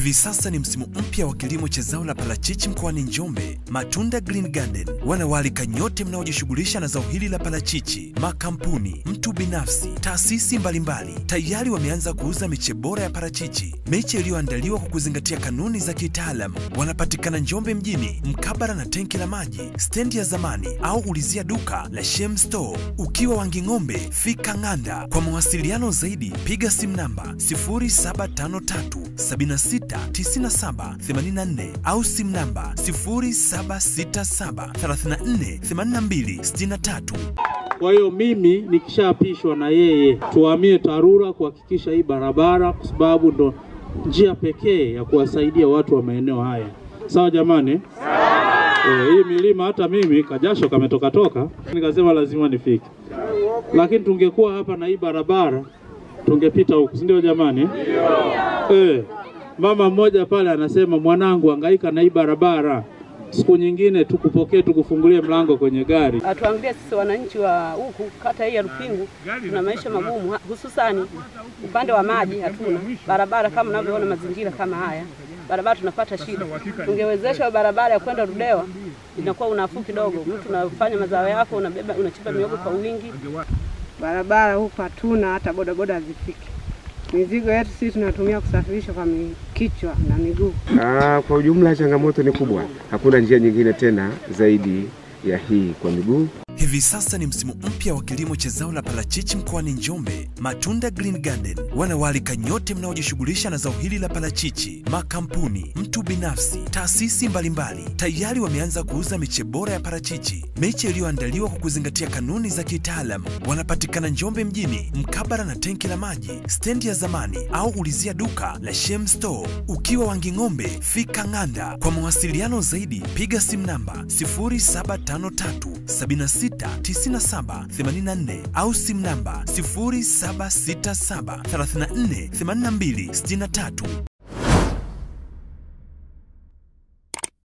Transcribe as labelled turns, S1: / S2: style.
S1: Hivi sasa ni msimu mpya wa kilimo cha zao la parachichi mkoani Njombe. Matunda Green Garden wanawaalika nyote mnaojishughulisha na zao hili la parachichi, makampuni, mtu binafsi, taasisi mbalimbali tayari wameanza kuuza miche bora ya parachichi, miche iliyoandaliwa kwa kuzingatia kanuni za kitaalam. Wanapatikana Njombe mjini, mkabara na tenki la maji, stendi ya zamani, au ulizia duka la Shem Store. Ukiwa Wanging'ombe, fika Ng'anda. Kwa mawasiliano zaidi, piga simu namba 0753769784 au simu namba 0767348263.
S2: Kwa hiyo mimi nikishaapishwa na yeye, tuhamie TARURA kuhakikisha hii barabara, kwa sababu ndo njia pekee ya kuwasaidia watu wa maeneo haya. Sawa jamani? E, hii milima hata mimi kajasho kametoka toka, nikasema lazima nifike, lakini tungekuwa hapa na hii barabara tungepita huku, si ndio jamani? E, mama mmoja pale anasema mwanangu, hangaika na hii barabara, siku nyingine tukupokee tukufungulie mlango kwenye gari.
S3: Atuambie sisi wananchi wa huku kata hii ya Rupingu tuna maisha magumu, ha- hususani upande wa maji hatuna barabara. Kama unavyoona mazingira kama haya, barabara tunapata shida. Tungewezesha barabara ya kwenda Ludewa, inakuwa unafuu kidogo. Mtu unafanya mazao yako, unabeba unachimba miogo kwa wingi.
S4: barabara huku hatuna, hata bodaboda hazifiki. Mizigo yetu sisi tunatumia kusafirisha kwa mi- kichwa na miguu.
S5: Ah, kwa ujumla changamoto ni kubwa, hakuna njia nyingine tena zaidi ya hii kwa miguu.
S1: Hivi sasa ni msimu mpya wa kilimo cha zao la parachichi mkoani Njombe. Matunda Green Garden wanawaalika nyote mnaojishughulisha na zao hili la parachichi, makampuni, mtu binafsi, taasisi mbalimbali tayari wameanza kuuza miche bora ya parachichi, miche iliyoandaliwa kwa kuzingatia kanuni za kitaalam. Wanapatikana Njombe mjini, mkabara na tenki la maji, stendi ya zamani, au ulizia duka la Shem Store. Ukiwa Wanging'ombe, fika Ng'anda. Kwa mawasiliano zaidi, piga simu namba 0753769784 au simu namba 0767348263.